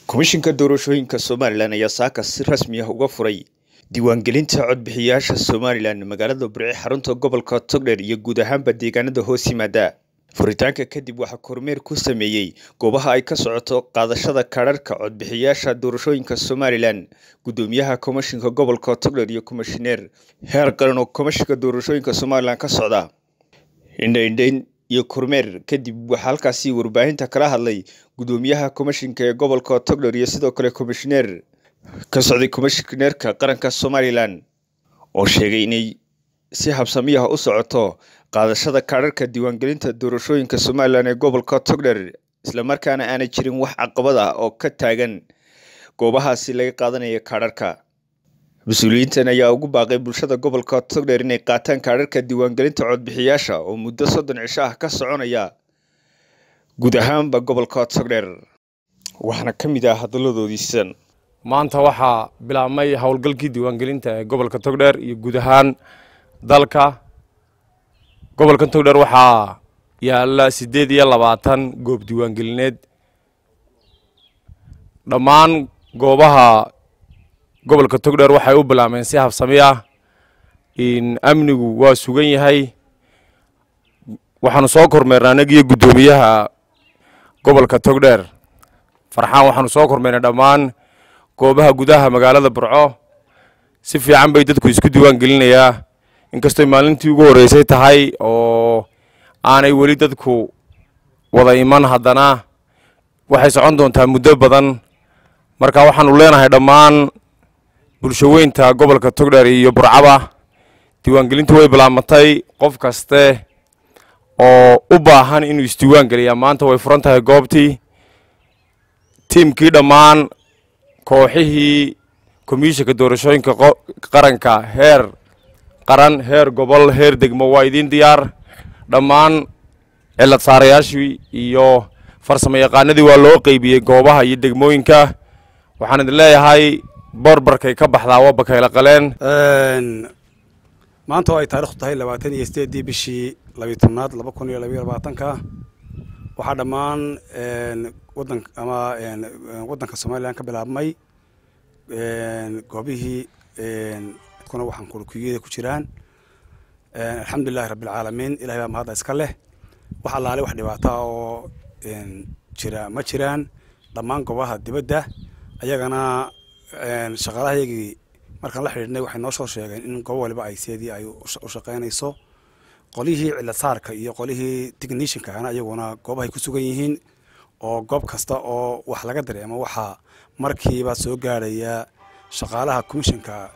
komishinka doorashooyinka somalilan ayaa saaka si rasmi ah uga furay diiwaangelinta codbixiyayaasha somalilan magaalada burci xarunta gobolka togdher iyo guud ahaanba deegaanada hoos yimaada furitaanka kadib waxaa kormeer ku sameeyey goobaha ay ka socoto qaadashada kaadharhka codbixiyayaasha doorashooyinka somalilan gudoomiyaha komishinka gobolka togdher iyo komishineer heer qaran oo komishinka doorashooyinka somalilan ka socda indhaindhayn iyo kormeer kadib waxaa halkaasi warbaahinta kala hadlay gudoomiyaha komishinka ee gobolka togdher iyo sidoo kale komishineer ka socday komishineerka qaranka somalilan oo sheegay inay si habsamiyaha u socoto qaadashada kaadharhka diiwaangelinta doorashooyinka somalilan ee gobolka togdher islamarkaana aanay jirin wax caqabad ah oo ka taagan goobahaasi laga qaadanaya kaadharhka mas-uuliyiintan ayaa ugu baaqay bulshada gobolka togdher inay qaataan kaadharhka diiwaangelinta codbixiyaasha oo muddo soddon cisho ah ka soconaya guud ahaanba gobolka togdher waxaana ka mid ah hadaladoodiisan maanta waxaa bilaabmay howlgalkii diiwaangelinta ee gobolka togdheer iyo guud ahaan dalka gobolka togdheer waxaa yaalla siddeed iyo labaatan goob diiwaangelineed dhammaan goobaha gobolka togdheer waxay u bilaabmeen si habsami ah amnigu waa sugan yahay waxaanu soo kormeernay anagiyo guddoomiyaha gobolka togdheer farxaan waxaanu soo kormeernay dhammaan goobaha gudaha magaalada burco si fiican bay dadku isku diiwaan gelinayaa inkastoy maalintii ugu horreysay tahay oo aanay weli dadku wada iman haddana waxay socon doontaa muddo badan marka waxaanu leenahay dhammaan bulshaweynta gobolka togdheer iyo burcaba diiwaangelintu way bilaabmatay qof kaste oo u baahan inuu isdiiwaan geliyaa maanta way furan tahay goobtii tiimkii dhammaan kooxihii komishinka doorashooyinka qaranka heer qaran heer gobol heer degmo waa idiin diyaar dhammaan cilad saarayaashii iyo farsamo yaqaanadii waa loo qeybiyey goobaha iyo degmooyinka waxaan idin leeyahay borbarkay ka baxdaa waa bakayla qaleen maanta oo ay taarikhdu tahay labaatan iyo sideedii bishii labiyi tobnaad laba kun iyo labayo labaatanka waxaa dhammaan wadan ama waddanka somalilan ka bilaabmay goobihii kuna waxaan kulukiyada ku jiraan alxamdulilahi rabbilcaalamiin ilahay baa mahadda iska leh wax allaale wax dhibaata oo jira ma jiraan dhammaan goobaha dibadda ayagana shaqaalahayagii markaan la xidhiidhnay waxay noo soo sheegeen in goob waliba ay seedii ay u shaqaynayso qolihii cilad saarka iyo qolihii technishinkana iyaguna goobahay ku sugan yihiin oo goob kasta oo wax laga dareemo waxaa markiiba soo gaarhaya shaqaalaha commishinka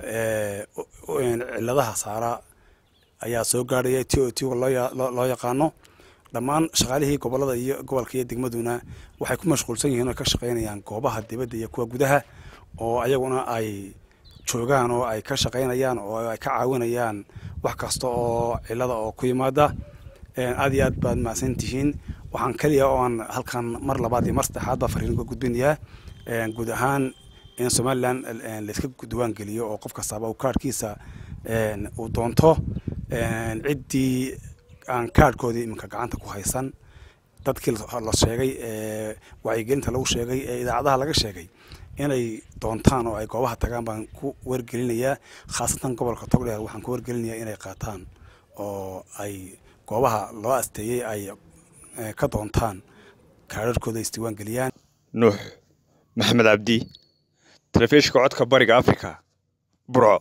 ciladaha saara ayaa soo gaarhaya t o t loo yaqaano dhammaan shaqaalihii gobolada iyo gobolka iyo degmaduna waxay ku mashquulsan yihiin oo ka shaqaynayaan goobaha dibadda iyo kuwa gudaha oo ayaguna ay joogaan oo ay ka shaqaynayaan oo ay ka caawinayaan wax kasta oo cilada oo ku yimaada aad iyo aad baad mahadsan tihiin waxaan keliya oo aan halkan mar labaad iyo mar saddexaad baa fariin uga gudbinayaa guud ahaan in somalilan layska diiwaan geliyo oo qof kastaaba uu kaarhkiisa uu doonto ciddii aan kaarhkoodii iminka gacanta ku haysan dadkii la sheegay ee wacyigelinta lagu sheegay ee idaacadaha laga sheegay inay doontaan oo ay goobaha tagaan baan ku wargelinayaa khaasatan gobolka togdheer waxaan ku wargelinayaa inay qaataan oo ay goobaha loo asteeyey ay ka doontaan kaararkooda isdiiwaan geliyaan nuux maxamed cabdi telefishinka codka bariga africa burco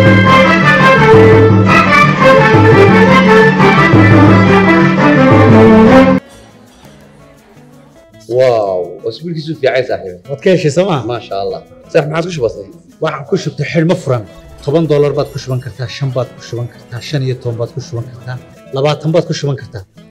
واو اسبوعك في عايز صاحبي waad ka heshay sooma ما شاء الله صح ما عاد بسيط waxaan ku shubtay xidhmo furan toban doolar baad ku shuban kartaa shan baad ku shuban kartaa shan iyo toban baad ku shuban kartaa labaatan baad ku shuban kartaa